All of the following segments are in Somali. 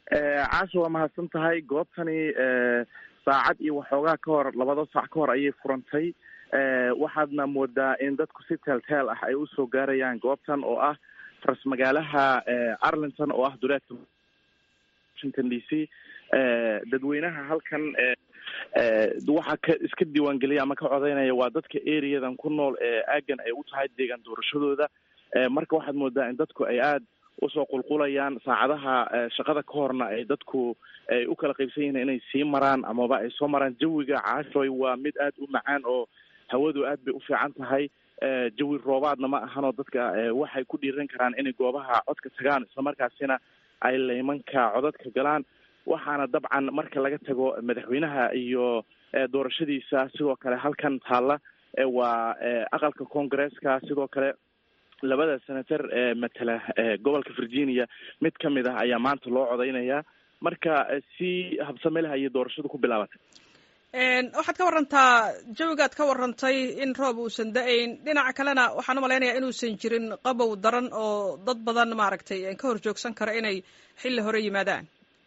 caasha waa mahadsan tahay goobtani saacad iyo waxoogaa ka hor labada saac ka hor ayay furantay waxaadna moodaa in dadku si teelteel ah ay usoo gaarayaan goobtan oo ah faras magaalaha arlington oo ah duleedka washington d c dadweynaha halkan waxaa ka iska diiwaangeliya ama ka codeynaya waa dadka areadan ku nool ee aagan ay u tahay deegaan doorashadooda marka waxaad moodaa in dadku ay aada usoo qulqulayaan saacadaha shaqada ka horna ay dadku ay u kala qaybsan yihiin inay sii maraan amaba ay soo maraan jawiga caashoy waa mid aada u macaan oo hawadu aad bay u fiican tahay jawi roobaadna ma ahanoo dadka waxay ku dhiiran karaan inay goobaha codka tagaan islamarkaasina ay laymanka codadka galaan waxaana dabcan marka laga tago madaxweynaha iyo doorashadiisa sidoo kale halkan taalla waa aqalka congaresska sidoo kale labada senator ee matala gobolka virginia mid ka mid ah ayaa maanta loo codeynayaa marka si habsame leh ayay doorashadu ku bilaabatay waxaad ka warantaa jawigaad ka warantay in roob uusan da-ayn dhinaca kalena waxaan umalaynayaa inuusan jirin qabow daran oo dad badan maaragtay ka hor joogsan kara inay xilli hore yimaadaan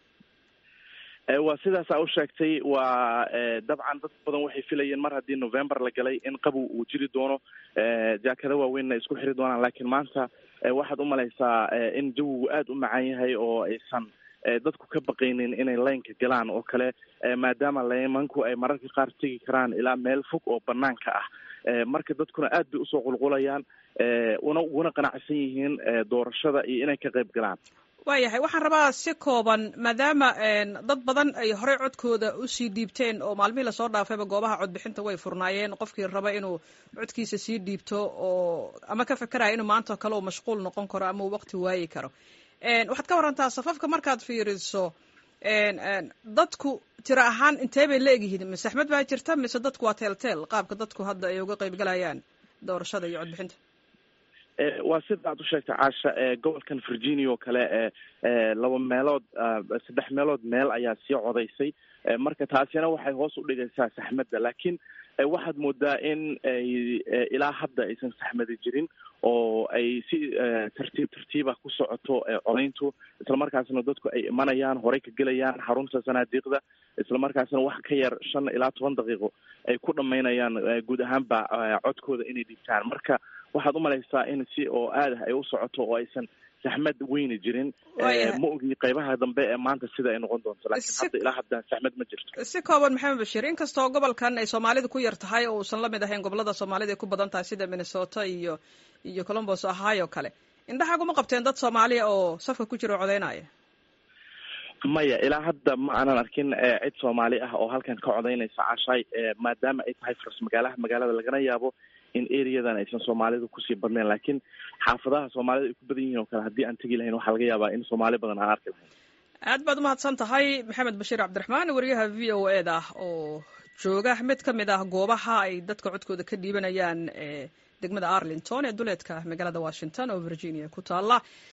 waa sidaasa u sheegtay waa dabcan dad badan waxay filayeen mar haddii november la galay in qabow uu jiri doono jaakada waaweynna isku xiri doonaan laakiin maanta waxaad umalaysaa in jawigu aada u macaan yahay oo aysan dadku ka baqaynin inay laynka galaan oo kale maadaama laymanku ay mararka qaar tegi karaan ilaa meel fog oo banaanka ah marka dadkuna aad bay usoo qulqulayaan una uguna qanacsan yihiin doorashada iyo inay ka qayb galaan waayahay waxaan rabaa si kooban maadaama dad badan ay horey codkooda usii dhiibteen oo maalmihii lasoo dhaafayba goobaha codbixinta way furnaayeen qofkii raba inuu codkiisa sii dhiibto oo ama ka fekeraya inuu maanta kale uu mashquul noqon karo ama uu waqti waayi karo waxaad ka warantaa safafka markaad fiiriso dadku tiro ahaan intee bay la egyihiin mise axmed baa jirta mise dadku waa teelteel qaabka dadku hadda ay uga qayb galayaan doorashada iyo codbixinta waa sida aad u sheegtay caasha gobolkan virginia oo kale laba meelood saddex meelood meel ayaa sii codaysay marka taasina waxay hoos u dhigaysaa saxmadda laakiin waxaad moodaa in ay ilaa hadda aysan saxmadi jirin oo ay si tartiib tartiibah ku socoto codayntu islamarkaasna dadku ay imanayaan horey ka gelayaan xarunta sanaadiiqda islamarkaasna wax ka yar shan ilaa toban daqiiqo ay ku dhamaynayaan guud ahaanba codkooda inay dhigtaan marka waxaad umalaysaa in si oo aad ah ay u socoto oo aysan saxmad weyni jirin ma ogi qaybaha dambe ee maanta sida ay noqon doonto laakiin hadda ilaa hadda saxmad ma jirto si kooban maxamed bashiir inkastoo gobolkan ay soomaalida ku yar tahay oo uusan lamid ahayn gobolada soomaalida ay ku badan tahay sida minnesota iyo iyo colombos ohio kale indhaxaguma qabteen dad soomaaliya oo safka ku jira oo codeynaya maya ilaa hadda ma aanan arkin cid soomaali ah oo halkan ka codeynaysa cashaay maadaama ay tahay faras magaalaha magaalada lagana yaabo in areadan aysan soomaalidu kusii badnayn laakiin xaafadaha soomaalida ay ku badan yihiin oo kale haddii aan tegi lahayn waxaa laga yaabaa in soomaali badan aan arki lahayn aad baad umahadsan tahay maxamed bashiir cabdiraxmaan wariyaha v o e da oo jooga mid ka mid ah goobaha ay dadka codkooda ka dhiibanayaan degmada arlington ee duleedka magaalada washington oo virginia ku taala